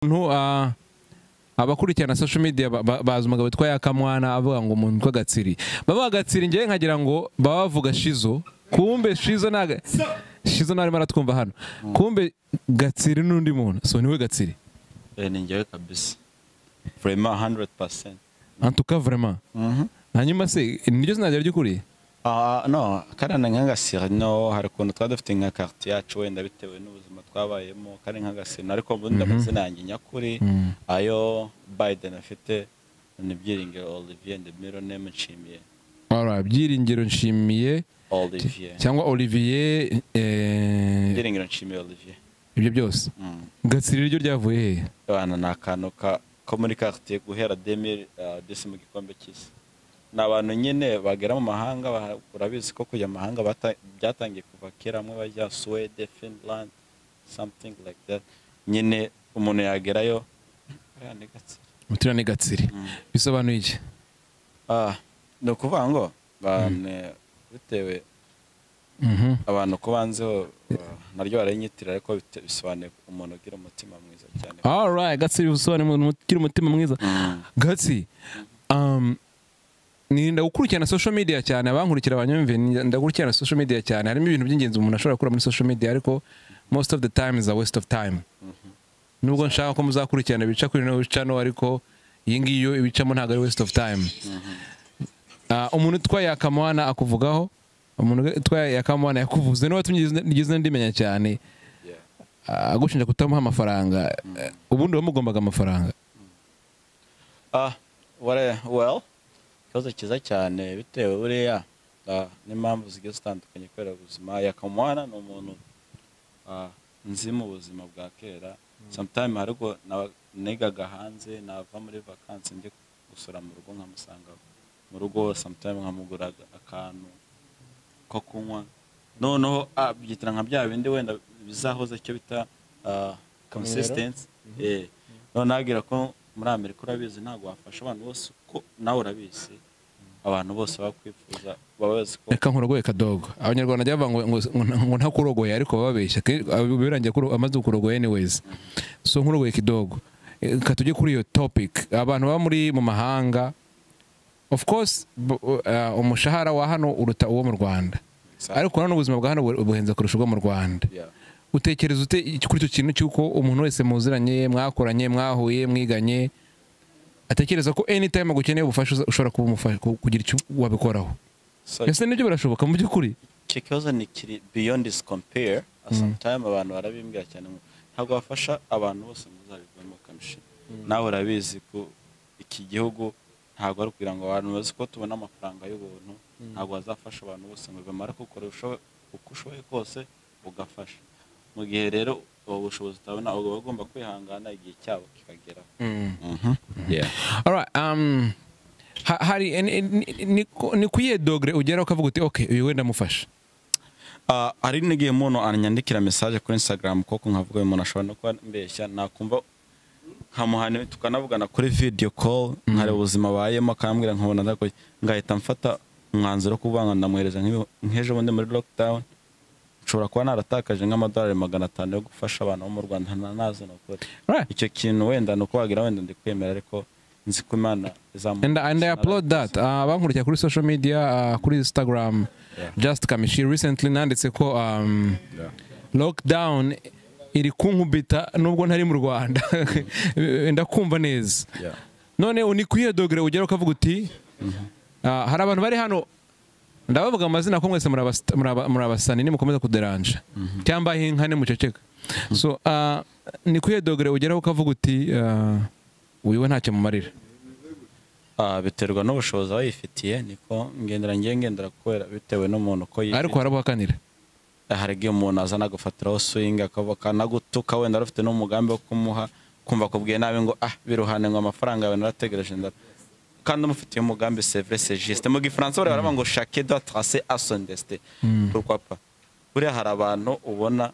umuntu ah, abakurikirana social media ba- ba- bazi umugabo witwa Yakamwana avuga ngo umuntu witwa Gatsiri baba Gatsiri njyewe nkagira ngo baba bavuga Shizo kumbe Shizo na Shizo narimo aratwumva hano kumbe Gatsiri n'undi muntu so niwe Gatsiri Eh, ni njyewe kabisa vrema 100 en tout cas vraiment hanyuma se niryo zina ryawe ry'ukuri Ah, no karana nk'agasira no hari ukuntu twari dufite nka karite yacu wenda bitewe n'ubuzima twabayemo kari nk'agasira ariko mbundi amazina yanjye nyakuri ayo biden afite ni byiringiro olivier the middle name nshimiye Alright, byiringiro nshimiye olivier cyangwa Olivier eh, byiringiro nshimiye olivier ibyo byose Mm. Gatsiri ryo ryavuye hehe abana ni akantu ka ko muri karite guhera demiri desi mu gikombe cy'isi ni abantu nyine bagera mu mahanga ba- urabizi ko kujya mu mahanga bata- byatangiye kuva kera amwe bajya suwede finland something like that nyine umuntu yagerayo Ariya ni Gatsata. Mutura ni Gatsiri bisobanuye iki Ah, ni ukuvuga ngo bane- bitewe Mhm. abantu ko banzeho ah, naryo baranyitirira ariko bite- bisobanuye umuntu ugira umutima mwiza cyane Alright, Gatsi bisobanuye umuntu ugira umutima mwiza. Mm. Gatsi, um, nirinda gukurikirana social media cyane abankurikira abanyumve ndagukurikirana social media cyane harimo ibintu by'ingenzi umuntu ashobora gukura muri social media ariko most of the time is a waste of time nubwo nshaka ko muzakurikirana ibica kuri no bica no ariko iyi ngiyi yo ibicamo ntabwo ari waste of time Ah, umuntu utwaye akamwana akuvugaho umuntu utwaye akamwana yakuvuze niba tumigeze ndimenya cyane Yeah. ah, agushinja kutamuha amafaranga eh, ubundi wamugombaga amafaranga Ah, ware- well, ikibazo cyiza cyane bitewe buriya ah, n'impamvu zigiye zitandukanye kubera ubuzima yakamwana ni umuntu ah, nzi mu buzima bwa kera sometime hari ubwo naba- nigaga hanze nava muri vakansi njye gusura mu rugo nkamusanga mu rugo sometime nkamugura akantu ko kunywa noneho ah, byitira nka bya bindi wenda bizahoze icyo bita ah, consistency Eh, noneho agira ko muri amerika urabizi ntabwo wafasha abantu bose uko nawe urabizi abantu bose bakwifuza baba bazi ko reka nkurogoye kadogo abanyarwanda byavuga ngo ngo- ngo- ngo ntakurogoye ariko bababeshya ke- abo birangiye kuro- amaze kurogoya anyways so nkurogoye kidogo Eh, reka tujye kuri iyo topic abantu baba muri mu mahanga of course bu- eh, umushahara wa hano uruta uwo mu rwanda ariko nanone ubuzima bwa hano bu- buhenze kurusha ubwo mu rwanda Yeah. utekereza ute kuri icyo kintu cy'uko umuntu wese muziranye mwakoranye mwahuye mwiganye atekereza ko anytime agukeneye ubufasha uza- ushobora kuba umufasha ku- kugira icyo wabikoraho So, ese nibyo birashoboka mu by'ukuri icyo kibazo ni kiri beyond is compare sometime abantu barabimbwira cyane ngo ntabwo wafasha abantu bose muzabivamo kamishi nawe urabizi ko iki gihugu ntabwo ari kugira ngo abantu bazi ko tubona amafaranga y'ubuntu ntabwo bazafasha abantu bose ngo bivamo ariko ukora ubushobo- uko ushoboye kose ugafasha mu gihe rero ubu bushobozi utabona uba ugomba kwihangana igihe cyabo kikageraho Yeah. Alright, um, ha- hari eh, ni- ni- ni ku- ni kuyihe dogere ugeraho ukavuga uti ok uyu wenda amufasha Ah, hari n'igihe umuntu anyandikira mesaje kuri Instagram koko nkavuga uyu muntu ashobora no kuba mbeshya nakumva nkamuhana tukanavugana kuri video call nkareba ubuzima abayemo akambwira nkabona ndagoye ngahita mfata umwanzuro wo kuvuga ngo ndamwohereza nk'ibi- nk'ejo bundi muri lockdown nshobora kuba naratakaje nk'amadolari magana atanu yo gufasha abantu bo mu rwanda ntanazi ni ukuri Right. icyo kintu wenda ni uko wagira wenda ndi kwemera ariko nzi ko imana izamu and, and I applaud that uh, bankurikira kuri social media uh, kuri Instagram Yeah. just kamishi recently nanditse ko um, lockdown iri kunkubita nubwo ntari mu Rwanda ndakumva neza Yeah. none ni kuyihe dogere ugeraho ukavuga uti ah, hari abantu bari hano ndabavuga amazina ko mwese murabas- muraba- murabasani nimukomeza kuderanja cyangwa inka nimuceceka so ah, ni kuyihe dogere ugeraho ukavuga uti ah, uyu we ntacyo mumarira Ah, biterwa n'ubushobozi aba yifitiye niko ngendera ngiye ngendera kubera bitewe n'umuntu ko yifitiye ariko harabuhakanira hari igihe umuntu aza anagufatiraho swingi akanagutuka wenda ari ufite n'umugambi wo kumuha kumva akubwiye nabi ngo ah biruhane ngo amafaranga yawe narategereje ndara kandi umufitiye umugambi sevre se jisite mu gifaransa bariya baravuga ngo shake do trase asondeste rwapa buriya hari abantu ubona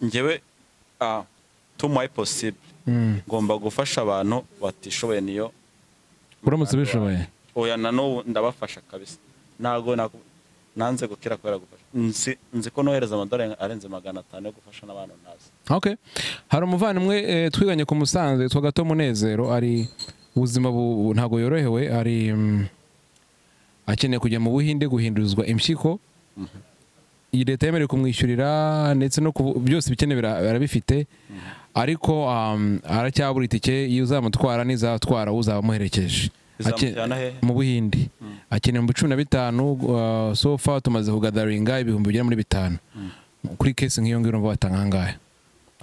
ngewe ah, to my possible ngomba gufasha abantu batishoboye niyo uramutse ubishoboye oya na n'ubu ndabafasha kabisa ntabwo naku- nanze gukira kubera gufasha nzi nzi ko nohereza amadolari arenze magana atanu yo gufasha n'abantu ntazi Okay. hari umuvandimwe eh, twiganye ku musanze witwa gato munezero ari ubuzima bu- bu- ntabwo yorohewe ari mm, akeneye kujya mu buhinde guhindurizwa impyiko iyi leta yemerewe kumwishyurira ndetse no ku byose ibikenewe ara- arabifite ariko um, aracyabura itike iyo uzamutwara n'izatwara uzaba amuherekeje Ake- Izamujyana hehe? mu buhinde akeneye mu cumi na bitanu uh, so far tumaze kugadaringa ibihumbi bigera muri bitanu kuri kesi nk'iyo ngiyo urumva watanga angahe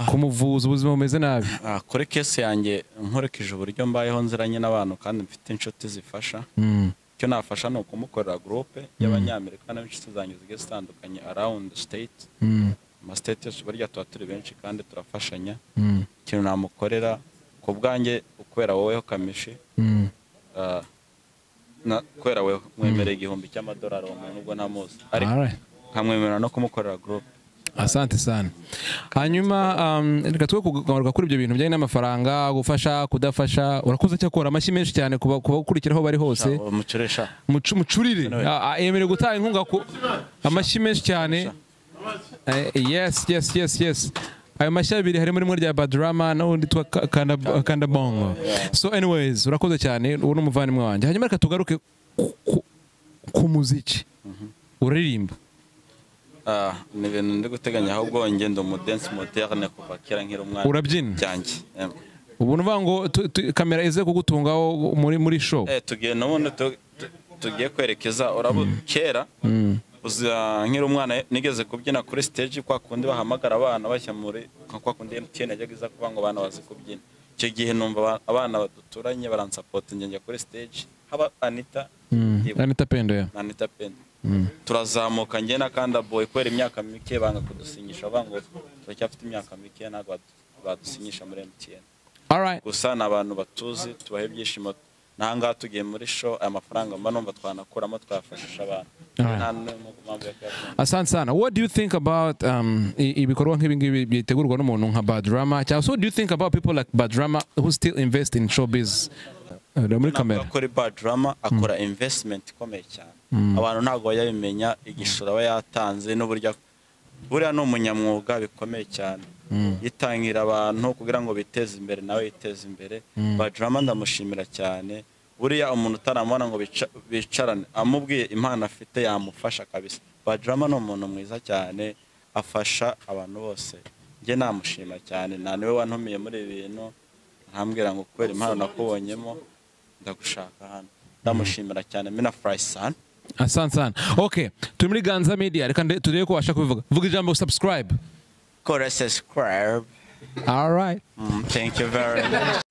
kumuvuza ubuzima bumeze nabi Ah, kuri kesi yanjye nkurikije uburyo mbayeho nziranye n'abantu kandi mfite inshuti zifasha Mm. icyo nafasha ni ukumukorera gurupe y'abanyamerika n'inshuti zanjye zigiye zitandukanye arawundi siteyiti Mm. amasiteyiti yose burya tuba turi benshi kandi turafashanya Mm. ikintu namukorera ku bwanjye kubera woweho kamishi Mm. ah, na- kubera wowe mwemereye igihumbi cy'amadolari uwo muntu ubwo ntamuzi ariko Alright. nkamwemerera no kumukorera gurupe asante sana hanyuma um, reka twe kugaruka kuri ibyo bintu bijyanye n'amafaranga gufasha kudafasha urakuze cyakora amashyi menshi cyane ku ba- ku bagukurikira aho bari hose umucurisha Mucu- mucurire Ah, ah, yemerewe gutanga inkunga ku amashyi menshi cyane Eh, yes yes yes yes ayo mashyi abiri harimo rimwe rya badrama n'undi twa Ka- Kanda- kandabongo so anyways urakoze cyane uwo ni umuvandimwe wanjye hanyuma reka tugaruke ku- ku- ku muziki uraririmba Ah, ni ibintu ndi guteganya ahubwo ngenda umudensi moderne kuva kera nkiri umwana Urabyina? byanjye Em. ubu ni uvuga ngo tu- tu- kamera ize kugutungaho muri muri show Eh, tugiye n'ubundi tu- tu- tugiye kwerekeza urabo kera uza- nkiri umwana nigeze kubyina kuri stage kwa kundi bahamagara abana bashya muri nka kwa kundi MTN yajyaga iza kuvuga ngo abana bazi kubyina icyo gihe numva aba- abana baduturanye baransapota njya njya kuri stage haba Anita yibuka. anita pendo ya na Anita Pendo turazamuka njye na kanda boy kubera imyaka mike banga kudusinyisha banga turacyafite imyaka mike ntabwo badu- badusinyisha muri MTN alright gusa ni abantu batuzi tubaha ibyishimo n'ahangaha tugiye muri show aya mafaranga mba numva twanakuramo twafashisha abantu Alright. nta n'umwe mpamvu yo kuyakora. asante sana what do you think about um, i- ibikorwa nk'ibingibi byitegurwa n'umuntu nka badrama cyangwa so what do you think about people like badrama who still invest in showbiz Eh, muri Ntabwo kamera akora bad drama akora investment ikomeye cyane abantu ntabwo bajya bimenya igishoro aba yatanze n'uburyo ak- buriya ni umunyamwuga bikomeye cyane yitangira abantu kugira ngo biteze imbere nawe yiteze imbere bad drama ndamushimira cyane buriya umuntu utaramubona ngo bica- bicarane amubwiye impano afite yamufasha kabisa bad drama ni umuntu mwiza cyane afasha abantu bose njye namushima cyane nta niwe wantumiye muri ibi bintu ntambwira ngo kubera impano nakubonyemo ndagushaka hano ndamushimira cyane mina furayisani asante sana okay turi muri ganza media reka nde- turebe ko washaka kubivuga vuga ijambo subscribe kora sesikwarabe alright thank you very much